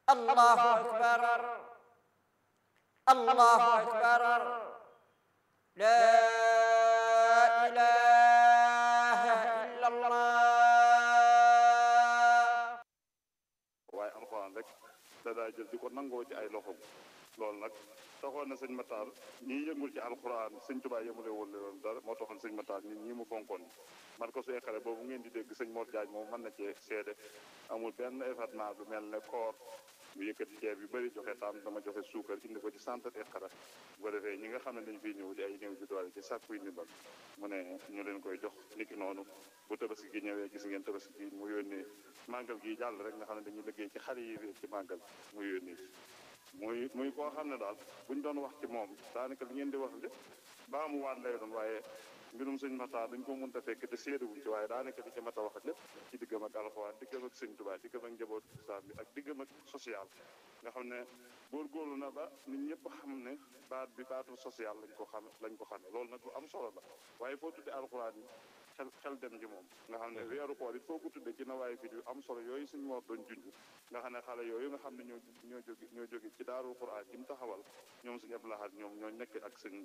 الله أكبر الله أكبر لا إله إلا الله waaye alxuraan rek da daa jël di ko nangoo ci ay loxoom loolu nag taxoon na sëñ Matar ñii yëngul ci alxuraan sëñ Tuubaa yëmule woon leen dara moo taxoon sëñ Matar ñi ñii mu fonkoon man ko suy xale boobu ngeen di dégg sëñ Mor Jaaj moom mën na cee seede amul benn événement bu mel ne koor mu yëkkati ceeb yu bëri joxe taam dama joxe suukar indi ko ci centre Iqra bu ko defee ñi nga xam ne dañ fiy ñëw di ay néew ji doole ci sàkkuy ndimbal mu ne ñu leen koy jox niki noonu bu tabaski gi ñëwee gis ngeen tabaski gi mu yónnee màggal gi jàll rek nga xam ne dañuy liggéey ci xale yi réer ci màggal mu yónnee muy muy koo xam ne daal buñ doon wax ci moom daanaka li ngeen di wax lépp baa mu waat lay doon waaye mbirum sëñ Matar dañ ko mënta fekk te séedewuñ ci waaye daanaka li ci mat a wax lépp ci diggam ak alxuraan diggam ak sëñ Tuubaa diggam ak njabootu islam bi ak diggam ak social nga xam ne góorgóorlu na ba nit ñëpp xam ne baat bi baatu social lañ ko xam lañ ko xamee loolu nag lu am solo la waaye foo tuddee alxuraan yi xel xel dem ji moom nga xam ne weeru koor it foo ko tuddee ci nawaay fi yu am solo yooyu suñ moo doon junj nga xam ne xale yooyu nga xam ne ñoo ñoo jóge ñoo jóge ci daarul quraan ji mu taxawal ñoom suñu Abdou Lahad ñoom ñoo nekk ak sëñ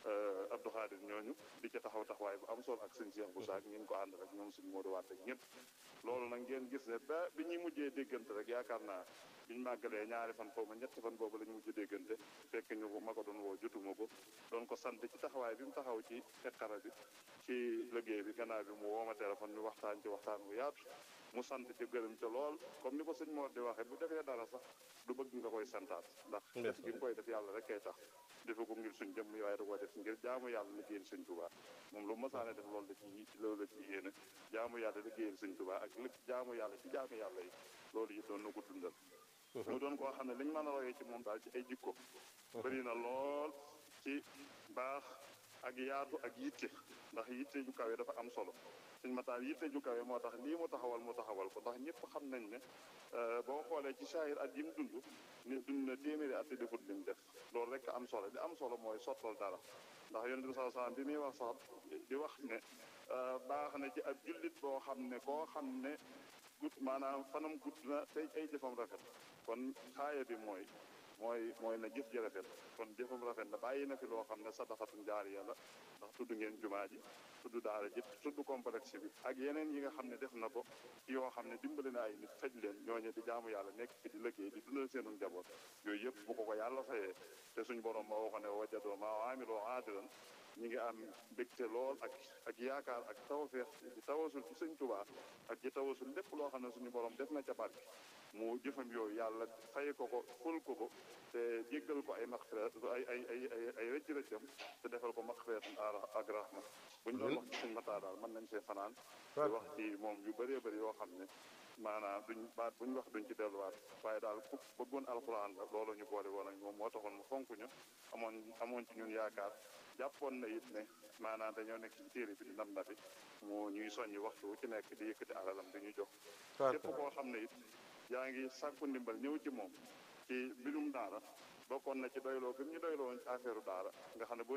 Abdou Khadir ñooñu di ci taxaw taxawaay bu am solo ak sëñ Cheikh Boussa ak ngeen ko ànd rek ñoom suñ Modou Wade ak ñëpp loolu nag ngeen gis ne ba bi ñuy mujjee déggante rek yaakaar naa biñ màggalee ñaari fan foofu ñetti fan boobu lañ mujj déggante fekk ñu ma ko doon woo jotuma ko doon ko sant ci taxawaay bi mu taxaw ci Iqra bi ci liggéey bi gannaaw bi mu woo ma téléphone ñu waxtaan ci waxtaan bu yaatu mu sant ci gërëm ca lool comme ni ko sëñ Mor di waxee bu defee dara sax du bëgg nga koy santaat ndax def gi mu koy def yàlla rek kay tax defe ko ngir suñ jëmm waaye da koo def ngir jaamu yàlla liggéeyal sëñ Tuubaa moom lu masaane def loolu la ci loolu la ci yéene jaamu yàlla liggéeyal sëñ Tuubaa ak lépp jaamu yàlla ci jaamu yàlla yi loolu yi doon na ko dundal mu doon koo xam ne liñ mën a royee ci moom daal ci ay jikko bëri na lool ci baax ak yaatu ak yitte ndax yitte ju kawe dafa am solo sëñ Matar yitte ju kawe moo tax lii mu taxawal mu taxawal ko ndax ñëpp xam nañ ne boo xoolee ci saahir at yi mu dund ni dund na téeméeri at te defut li mu def loolu rek am solo li am solo mooy sottal dara ndax yonent bi sallallahu alayhi wasallam bi muy wax sax di wax ne baax na ci ab jullit boo xam ne koo xam ne gudd maanaam fanam gudd na tey ay jëfam rafet kon xaaya bi mooy mooy mooy na jëf ji rafet kon jëfam rafet na bàyyi na fi loo xam ne sadaxatun jaariya la ndax tudd ngeen jumaa ji tudd daara ji tudd complexe bi ak yeneen yi nga xam ne def na ko yoo xam ne dimbali na ay nit faj leen ñooñu di jaamu yàlla nekk fi di liggéey di dundal seenu njaboot yooyu yëpp bu ko ko yàlla fayee te suñ borom ma waxoon ne wajadoo maa amiloo aadilan ñi ngi am mbégte lool ak ak yaakaar ak tawfeex di tawasul ci sëñ Tuubaa ak ci tawasul lépp loo xam ne suñu borom def na ca barke mu jëfam yooyu yàlla fay ko ko ful ko ko te jéggal ko ay maxfirat ay ay ay ay ay rëcc rëccam te defal ko maxfiratan ak rahma bu ñu doon wax ci sëñ Matar daal mën nañ see fanaan di wax ci moom yu bëree bëri yoo xam ne maanaam duñ baat buñ wax duñ ci delluwaat waaye daal ku bëggoon alxuraan la loolu ñu boole woon ak moom moo taxoon mu fonk ñu amoon amoon ci ñun yaakaar jàppoon na it ne maanaam dañoo nekk ci téere bi di nam na bi mu ñuy soññi waxtu wu ci nekk di yëkkati alalam di ñu jox képp koo xam ne it yaa ngi sàkku ndimbal ñëw ci moom ci mbirum daara bokkoon na ci doyloo gëm ñu doyloo woon ci affaire daara nga xam ne boo